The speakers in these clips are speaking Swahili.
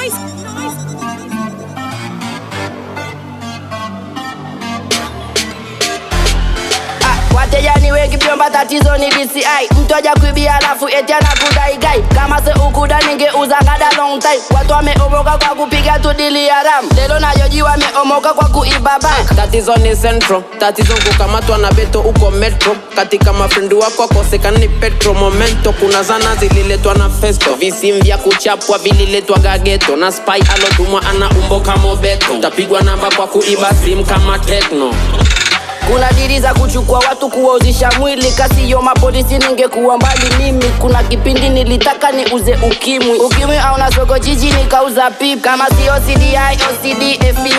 wateja ni wengi vyomba tatizo ni DCI mtoja kuibia alafu eti anakudai gai kama se ukuda ningeuza ngada long time watu wameomoka kwa kupiga tu dili haram lelo nayoji wameomoka kwa kuiba bank tatizo ni centro tatizo kukamatwa na beto uko metro katika mafrendi wako akosekani petro momento kuna zana zililetwa na festo visim vya kuchapwa vililetwa gageto na spy alotumwa ana umbo kama beto tapigwa namba kwa kuiba sim kama tekno kuna dili za kuchukua watu kuwauzisha mwili kasiyo mapolisi ningekuwa mbali mimi kuna kipindi nilitaka niuze ukimwi ukimwi auna soko jiji nikauza pip kama sio cdi ocd fbi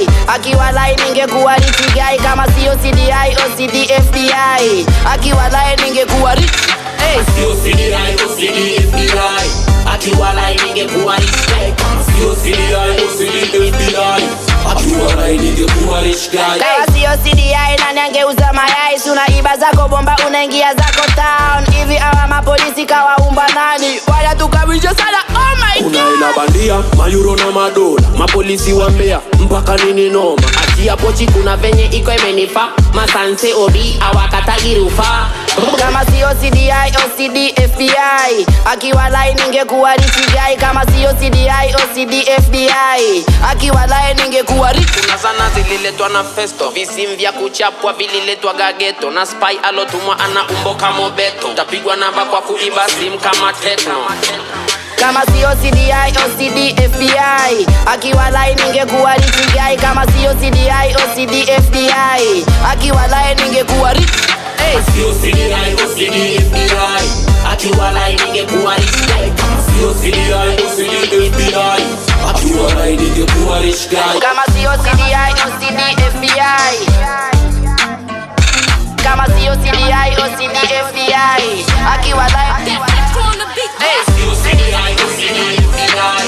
akiwa lai ningekuwa richigai kama sio cdi ocd fbi akiwa lai ningekuwa rich hey. Sio CDI, OCD, FBI Akiwalai ningekuwa rich guy Sio CDI, OCD, FBI Akiwalai ningekuwa rich guy kama sio cdi nani angeuza mayai sunaiba zako bomba unaingia zako town hivi awa mapolisi kawaumba nani wanatukabisha sana oh my Kuna God. hela bandia, mayuro na madola Mapolisi wa Mbeya, mpaka nini noma atia pochi kuna venye iko imenifa masanse odi awakatagi rufaa kama sio cdi ocd fbi akiwa lai ningekuwa richigai kama sio cdi ocd fbi akiwa lai ningekuwa rich kuna zana zililetwa na festo visim vya kuchapwa vililetwa gageto na spy alotumwa ana umbo kama beto tapigwa namba kwa kuiba sim kama tekno kama sio cdi ocd fbi akiwa lai ningekuwa richigai kama sio cdi ocd fbi akiwa lai ningekuwa rich hey. Sio CDI, OCD, FBI Akiwalai ningekuwa rich guy Sio CDI, OCD, FBI Akiwalai ningekuwa rich guy kama sio cdi ocd fbi kama sio cdi ocd fbi akiwa lai Sio CDI, OCD, FBI